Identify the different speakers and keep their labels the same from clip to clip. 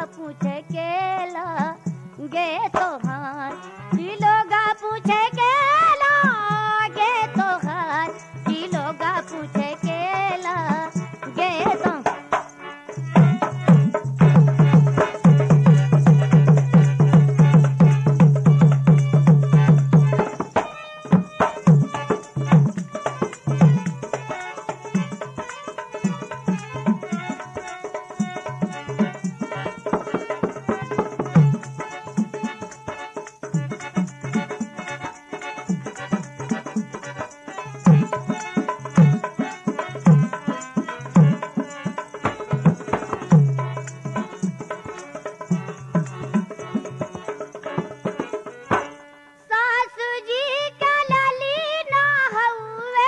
Speaker 1: पूछे केला गे तोहार की लोगा पूछे केला गे तोहार की लोगा पूछे केला गे तो सासू जी का लाली ना हउवे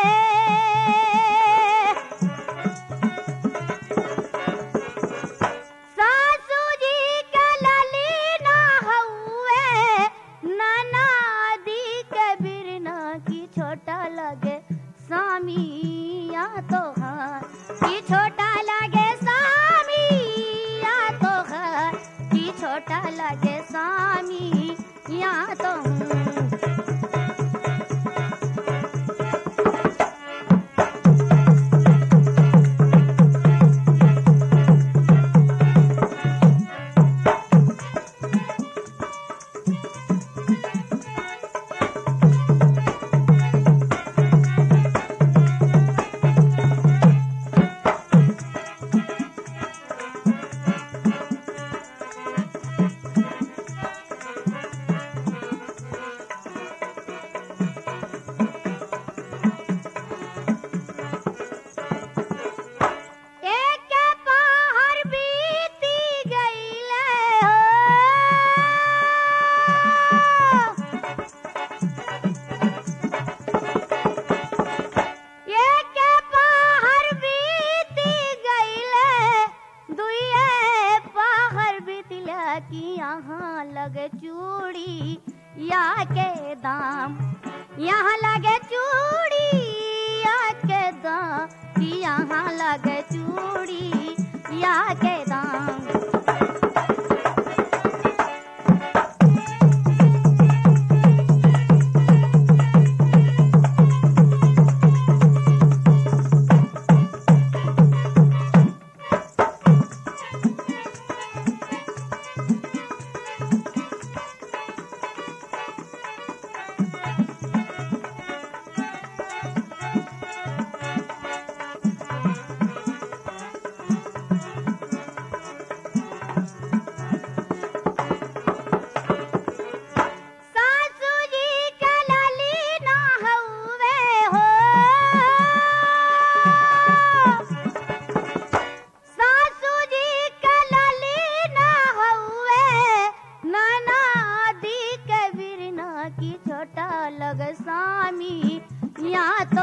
Speaker 1: सासू जी का लाली ना हउवे ननादी के बिरना की छोटा लगे स्वामी या तो हाँ की छोटा लगे स्वामी या तो हाँ की छोटा लगे स्वामी या तो हूँ एक पहर बीती गईले हो एक पहर बीती गईले दुए पहर बीतला की यहाँ लगे चूड़ी या के दाम यहाँ लगे चूड़ी या के दाम कि यहाँ लगे चूड़ी या के दाम सासू जी का लाली ना हउवे हो सासू जी का लाली ना हउवे ननादी के बिरना की छोटा लग स्वामी या